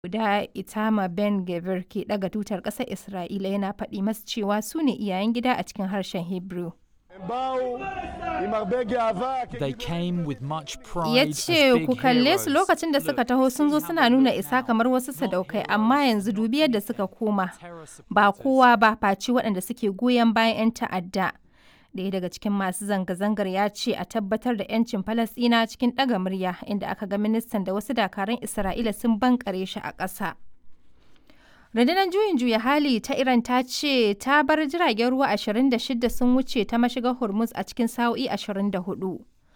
guda Itamar Ben-Gvir ke ɗaga tutar ƙasar Isra'ila yana faɗi masu cewa su ne iyayen gida a cikin harshen Hebrew. They came with much pride Ya as ce big ku kalle su heroes. lokacin da suka taho sun zo suna nuna isa kamar wasu sadaukai amma yanzu dubi yadda suka koma ba kowa ba face waɗanda suke goyon bayan 'yan ta'adda. Ɗaya daga cikin masu zanga-zangar ya ce a tabbatar da 'yancin Falasɗina cikin ɗaga murya inda aka ga ministan da wasu dakaran Isra'ila sun bankare shi a ƙasa. Rundunar juyin juya hali ta Iran ta ce ta bar jiragen ruwa 26 sun wuce ta mashigar Hormuz a cikin sa'o'i 24.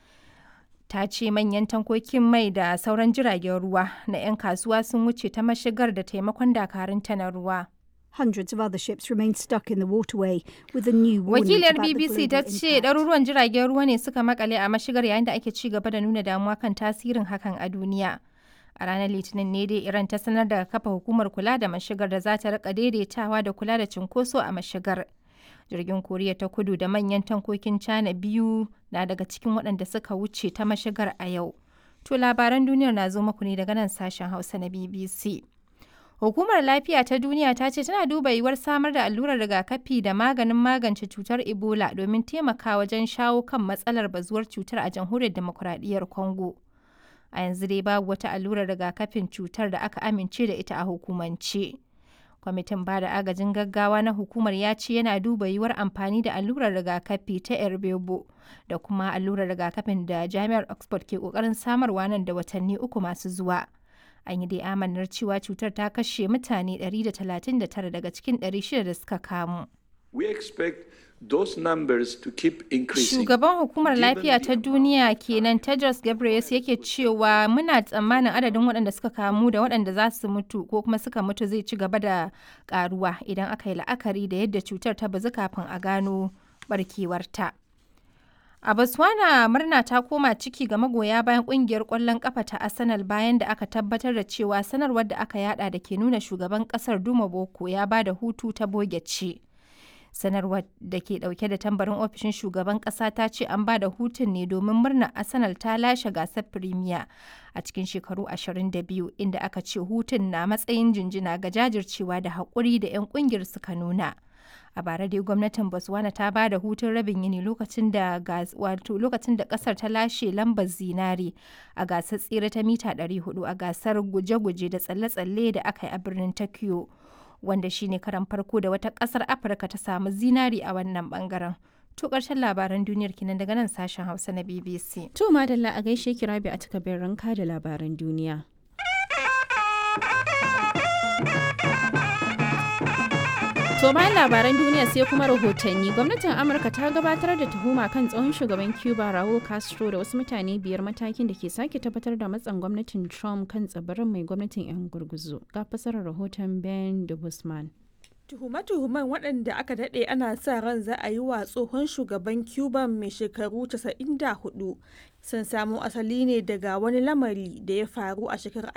Ta ce manyan tankokin mai da sauran jiragen ruwa na 'yan kasuwa sun wuce ta mashigar da taimakon dakarunta na ruwa. Hundreds of other ships remain stuck in the waterway with a new warning Wakiliyar about the BBC ta global ce impact. ɗaruruwan jiragen ruwa ne suka makale a mashigar yayin da ake ci gaba da nuna damuwa kan tasirin hakan a duniya. A ranar Litinin ne dai Iran ta sanar da kafa hukumar kula da mashigar da za ta rika daidaitawa da kula da cunkoso a mashigar. Jirgin Koriya ta kudu da manyan tankokin China biyu na daga cikin waɗanda suka wuce ta mashigar a yau. To labaran duniyar na zo muku ne daga nan sashen Hausa na BBC. Hukumar Lafiya ta Duniya ta ce tana duba yiwuwar samar da allurar rigakafi da maganin magance cutar Ebola domin taimaka wajen shawo kan matsalar bazuwar cutar a jamhuriyar demokuraɗiyyar Congo. A yanzu dai babu wata allurar rigakafin cutar da aka amince da ita a hukumance. Kwamitin ba da agajin gaggawa na hukumar ya ce yana duba yiwuwar amfani da allurar rigakafi ta Erbebo da kuma allurar rigakafin da Jami'ar Oxford ke ƙoƙarin samarwa nan da watanni uku masu zuwa. An yi dai amanar cewa cutar ta kashe mutane 139 daga cikin 600 da suka kamu. We expect those numbers to keep increasing. Shugaban hukumar given lafiya the ta duniya kenan Tedros Ghebreyesus yake cewa muna tsammanin adadin waɗanda suka kamu da waɗanda za su mutu ko kuma suka mutu zai ci gaba da ƙaruwa idan aka yi la'akari da yadda cutar ta bazu kafin a gano barkewarta. A Botswana murna ta koma ciki ga magoya bayan kungiyar ƙwallon ƙafa ta Arsenal bayan da aka tabbatar da cewa sanarwar da aka yada da ke nuna shugaban ƙasar Duma Boko ya ba da hutu ta boge ce. sanarwar da ke dauke da tambarin ofishin shugaban kasa ta ce an ba da hutun ne domin murnar arsenal ta lashe gasar premier a cikin shekaru 22 inda aka ce hutun na matsayin jinjina ga jajircewa da haƙuri da 'yan ƙungiyar suka nuna a bara dai gwamnatin botswana ta ba da hutun rabin yini lokacin da gas- wato lokacin da kasar ta lashe lambar zinari a gasar tsere ta mita 400 a gasar guje-guje da tsalle-tsalle da aka yi a birnin tokyo wanda shine karan farko da wata kasar afirka ta samu zinari a wannan bangaren to karshen labaran duniyar kinan daga nan sashen hausa na bbc To madalla a gaishe ki rabi a takabin ranka da labaran duniya. To bayan labaran duniya sai kuma rahotanni gwamnatin Amurka ta gabatar da tuhuma kan tsohon shugaban Cuba Raul Castro da wasu mutane biyar matakin da ke sake tabbatar da matsan gwamnatin Trump kan tsibirin mai gwamnatin 'yan gurguzu. Ga fasarar rahoton Ben de Guzman. Tuhume-tuhumen waɗanda aka daɗe ana sa ran za a yi wa tsohon shugaban Cuba mai shekaru 94 sun samo asali ne daga wani lamari da ya faru a shekarar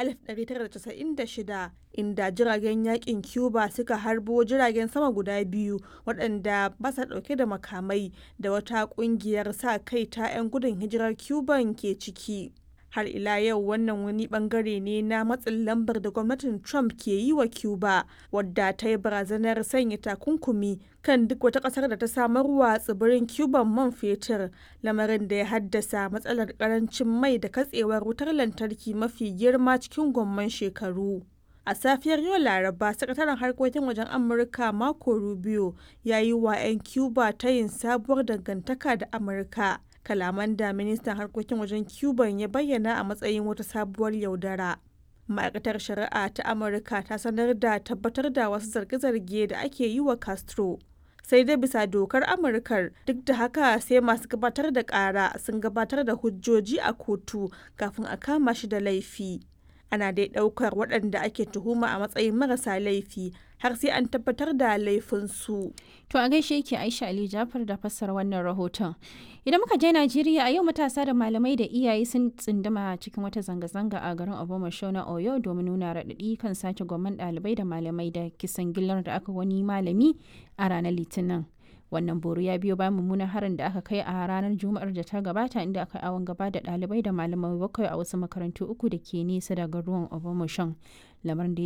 1996 inda jiragen yakin Cuba suka harbo jiragen sama guda biyu waɗanda ba sa ɗauke da makamai da wata ƙungiyar sa kai ta 'yan gudun hijirar Cuban ke ciki. har ila yau wannan wani bangare ne na matsin lambar da gwamnatin trump ke yi wa cuba wadda ta yi barazanar sanya takunkumi kan duk wata kasar da ta samarwa tsibirin cuban man fetur lamarin da ya haddasa matsalar karancin mai da katsewar wutar lantarki mafi girma cikin gwamman shekaru a safiyar yau laraba sakataren harkokin wajen amurka marco rubio ya yi wa 'yan cuba ta yin sabuwar dangantaka da amurka kalaman da ministan harkokin wajen cuban ya bayyana a matsayin wata sabuwar yaudara ma'aikatar shari'a ta amurka ta sanar da tabbatar da wasu zarge-zarge da ake yi wa castro sai dai bisa dokar amurkar duk da haka sai masu gabatar da kara sun gabatar da hujjoji a kotu kafin a kama shi da laifi ana dai daukar waɗanda ake tuhuma a matsayin marasa laifi har sai an tabbatar da laifinsu. To a gaishe yake Aisha Ali Jafar da fassara wannan rahoton. Idan muka je Najeriya a yau matasa da malamai da iyaye sun tsinduma cikin wata zanga-zanga a garin Obomasho na Oyo domin nuna raɗaɗi kan sace gwamman ɗalibai da malamai da kisan gillar da aka wani malami a ranar Litinin. Wannan boro ya biyo bayan mummunan harin da aka kai a ranar Juma'ar da ta gabata inda aka awon gaba da ɗalibai da malamai bakwai a wasu makarantu uku da ke nesa daga ruwan Obomasho. Lamarin da